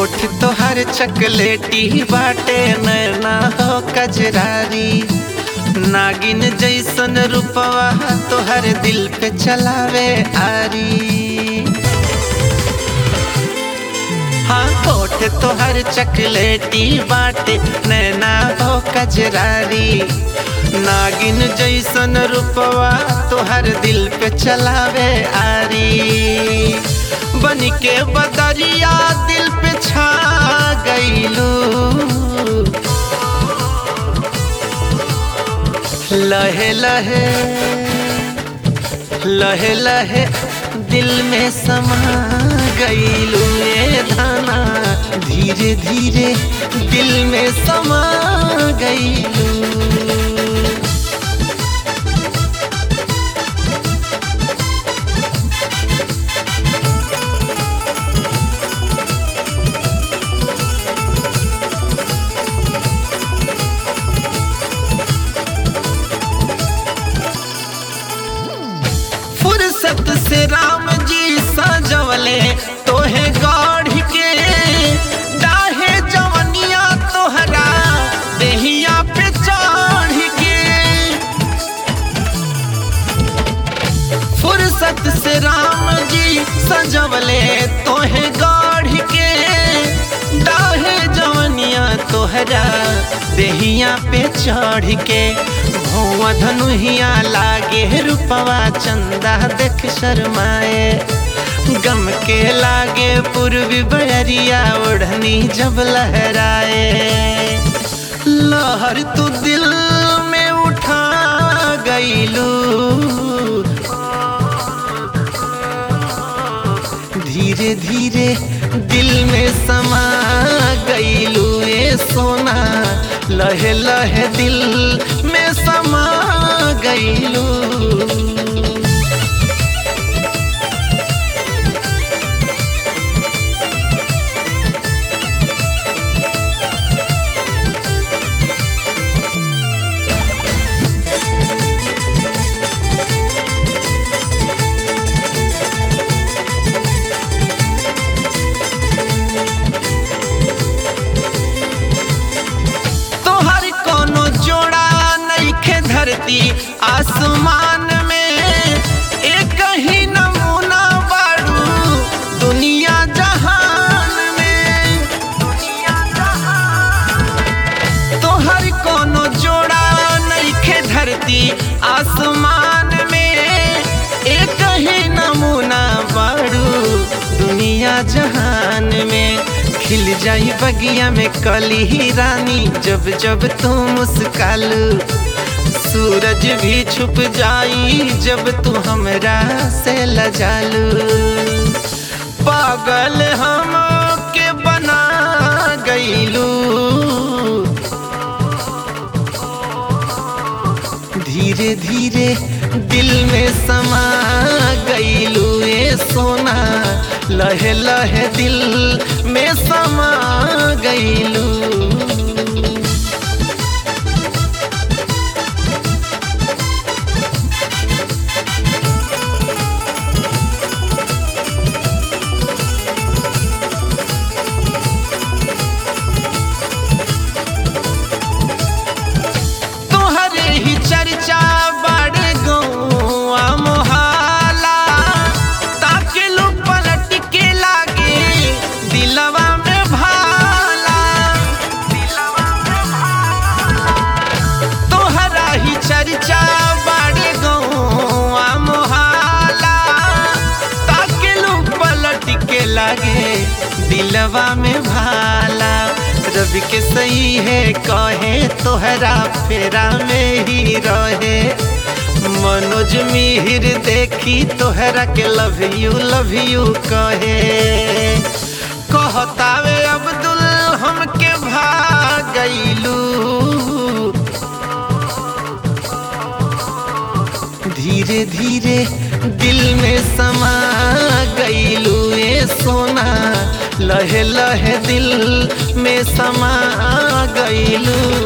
होठ तोहर चकलेटी बाटे नैना हो कजरारी नागिन जैसन रूपवा तोहर दिल पे चलावे आरी हाँ होठ तोहर चकलेटी बाटे नैना हो कजरारी नागिन जैसन रूपवा तोहर दिल पे चलावे आरी बन के बदरिया दिल पे छा गईलू लहे लहे लहे लहे दिल में समा गईलू ये धाना धीरे धीरे दिल में समा गईलू फुर्सत से राम जी सजवले तोहे गढ़ के डाहे जवनिया तोहरा देहिया पे चढ़ के फुर्सत से राम जी सजवले तोहे गढ़ के डाहे जवनिया तोहरा देहिया पे चढ़ के भौवा धनुहिया लागे रूपवा चंदा देख शर्माए गम के लागे पूर्वी बयरिया ओढ़नी जब लहराए लहर तू दिल में उठा गईलू धीरे धीरे दिल में समा गईलू ये सोना लहे लहे दिल में समा गईलू तोहर कोनो जोड़ा नइखे धरती आसमान में एक ही नमूना बारू दुनिया जहान में तोहर कोनो जोड़ा नइखे धरती आसमान में एक ही नमूना बारू दुनिया जहान में खिल जाई बगिया में कली ही रानी जब जब तू मुस्कालू सूरज भी छुप जाई जब तू हमरा से लजालू पागल हम के बना गईलू धीरे धीरे दिल में समा गईलू ये सोना लहे लहे दिल में समा गईलू तोहरे ही चर्चा बड़ गौआ मोहाला ताके लो पलट के लागे दिलवा में भाला तोहरा ही चर्चा बड़ गौआ मोहाला ताके लो पलट के लागे दिलवा में भाला रवि के सही है कहे तोहरा फेरा में ही रहे मनोज मिहिर देखी तोहरा के लव यू लव यू कहे कहतावे अब्दुल हमके भाग गईलू धीरे धीरे दिल में समा गईलू ये सोना लहे लहे दिल में समा गईलू